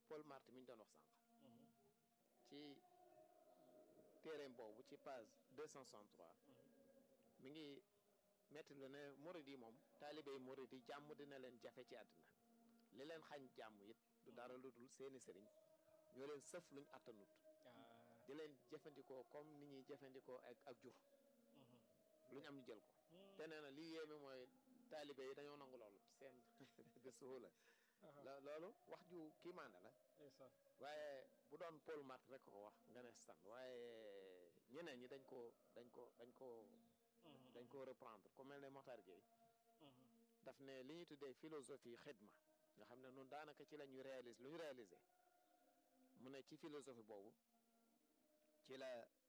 Paul Marty mi ñu doon wax sànq ci téereem boobu ci page 263 mi ngi metti lu ne murid yi moom taalibe yi murid yi jàmm dina leen jafe ci àddina li leen xañ jàmm it du dara lu dul seeni sëriñ ñoo leen sëf luñ attanut di leen jëfandikoo comme ni ñuy jëfandikoo ak ak jur lu ñu am ñu jël ko te nee na li yéeme mooy taalibe yi dañoo nangu loolu seen de suhula loolu wax ju kii maanda la waaye bu doon Paul Marty rek ko wax nga ne stan waaye ñeneen ñi dañ ko dañ ko dañ ko dañ ko reprendre ku mel ne Mokhtar Gueye daf ne li ñuy tuddee philosophie xidma nga xam ne nun daanaka ci la ñuy réaliser lu ñu réaliser mu ne ci philosophie boobu ci la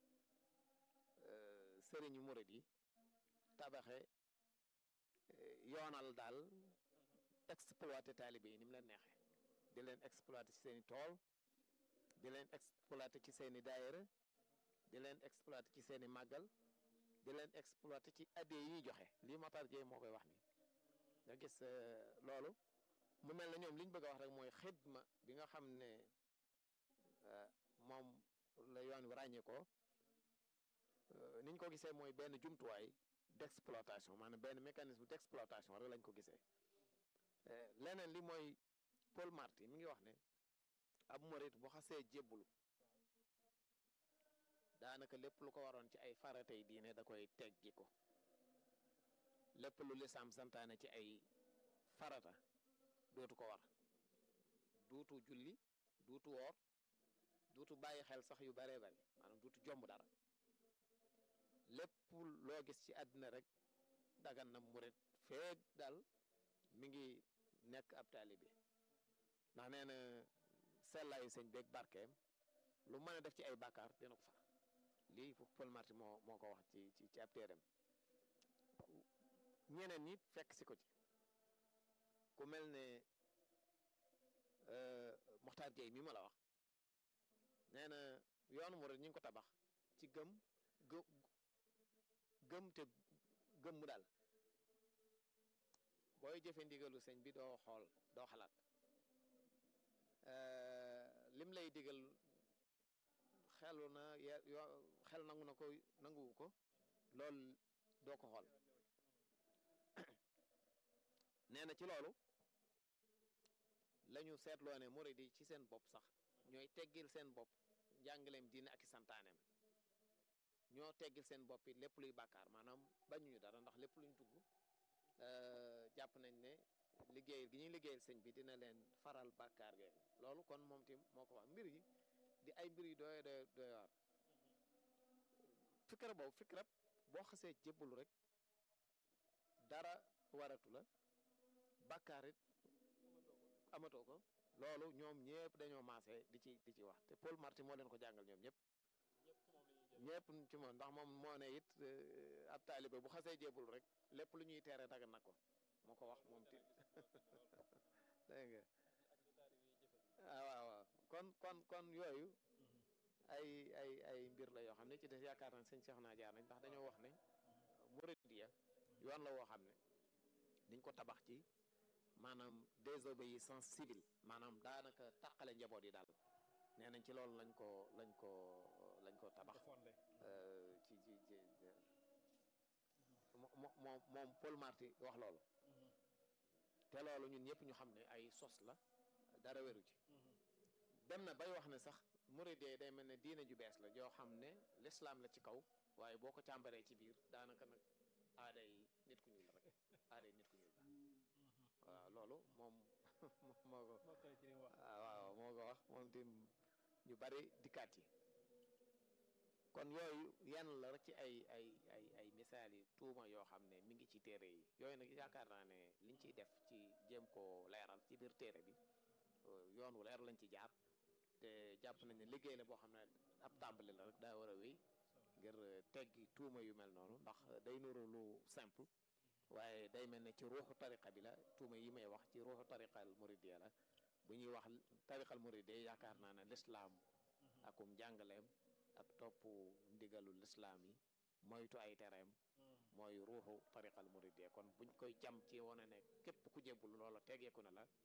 sëriñu murid yi tabaxe yoonal daal exploité taalibe yi ni mu leen neexee di leen exploité ci seeni tool di leen exploité ci seeni daayira di leen exploité ci seeni màggal di leen exploité ci addee yi ñuy joxe lii Matar Gueye moo koy wax ni nga gis loolu mu mel na ñoom li ñu bëgg a wax rek mooy xidma bi nga xam ne moom la yoon wi ràññee ko ni ñu ko gisee mooy benn jumtuwaay d'exploitation maanaam benn mécanisme d'exploitation rek lañ ko gisee leneen li mooy Paul Marty mi ngi wax ne ab murit bu xasee jébbulu daanaka lépp lu ko waroon ci ay faratay diine da koy teggi ko lépp lu lislaam santaane ci ay farata dootu ko war duutu julli duutu woor duutu bàyyi xel sax yu baree bari maanaam duutu jomb dara lépp loo gis ci àddina rek dagan na murit feeg daal mi ngi nekk ab taalibe ndax nee na sellaayu sëñ beeg barkeem lu mën a def ci ay bàkkaar dina ko far lii Paul Marty moo moo ko wax ci ci ci ab téeram ñeneen ñi fekk si ko ci ku mel ne Mokhtar Gueye mi ma la wax nee na yoonu murid ñu ngi ko tabax ci gëm gë gëm te gëm mu daal booy jëfe ndigalu sëñ bi doo xool doo xalaat lim lay digal xelu na yoo xel nangu na ko nanguwu ko loolu doo ko xool nee na ci loolu lañu seetloo ne murid yi ci seen bopp sax ñooy teggil seen bopp njàngaleem diine ak i santaaneem ñoo teggil seen bopp it lépp luy bàkkaar maanaam bañuñu dara ndax lépp luñ dugg jàpp nañ ne liggéeyal gi ñuy liggéeyal sëñ bi dina leen faral bàkkaar ge loolu kon moom tim moo ko wax mbir yi di ay mbir yu doy doy doy waar fikra boobu fikra boo xasee jébbalu rek dara waratu la bàkkaar it amatoo ko loolu ñoom ñëpp dañoo maase di ci di ci wax te Paul Marty moo leen ko jàngal ñoom ñëpp ñëpp ci moom ndax moom moo ne it ab taalibe bu xasee jébbalu rek lépp lu ñuy teere dagan na ko moo ko wax moom ti dégg nga ah waaw waaw kon kon kon yooyu ay ay ay mbir la yoo xam ne ci des yaakaar nañ sëñ Cheikh naa jaar nañ ndax dañoo wax ne Mouridiya yoon la woo xam ne niñ ko tabax ci maanaam désobéissance civile maanaam daanaka tàqale njaboot yi daal nee nañ ci loolu lañ ko lañ ko lañ ko tabax ci ci ci moom moom Paul Marty wax loolu te loolu ñun ñëpp ñu xam ne ay sos la dara wéru ci dem na bay wax ne sax muridee day mel ne diine ju bees la joo xam ne lislaam la ci kaw waaye boo ko càmbaree ci biir daanaka nag aaday nit ku ñuul la rek aaday nit ku ñuul la waaw loolu moom moo ko waaw moo ko wax moom tim ñu bari dikkaat yi kon yooyu yenn la rek ci ay ay ay ay misaal yi tuuma yoo xam ne mi ngi ci téere yi yooyu nag yaakaar naa ne liñ ciy def ci jéem koo leeral ci biir téere bi yoon wu leer lañ ci jaar te jàpp nañ ne liggéey la boo xam ne ab tàmbali la rek daa war a wéy ngir teggi tuuma yu mel noonu ndax day nuru lu simple waaye day mel ne ci ruuxu tariqa bi la tuuma yi may wax ci ruuxu tariqal muridiyya la bu ñuy wax tariqal muridiyya yaakaar naa ne lislaam akum jàngaleem ak topp ndigalu lislaam yi moytu ay tereem mooy ruuxu tariqal muridiyya kon buñ koy jam ci wane ne képp ku jébbul loola tegeeku na la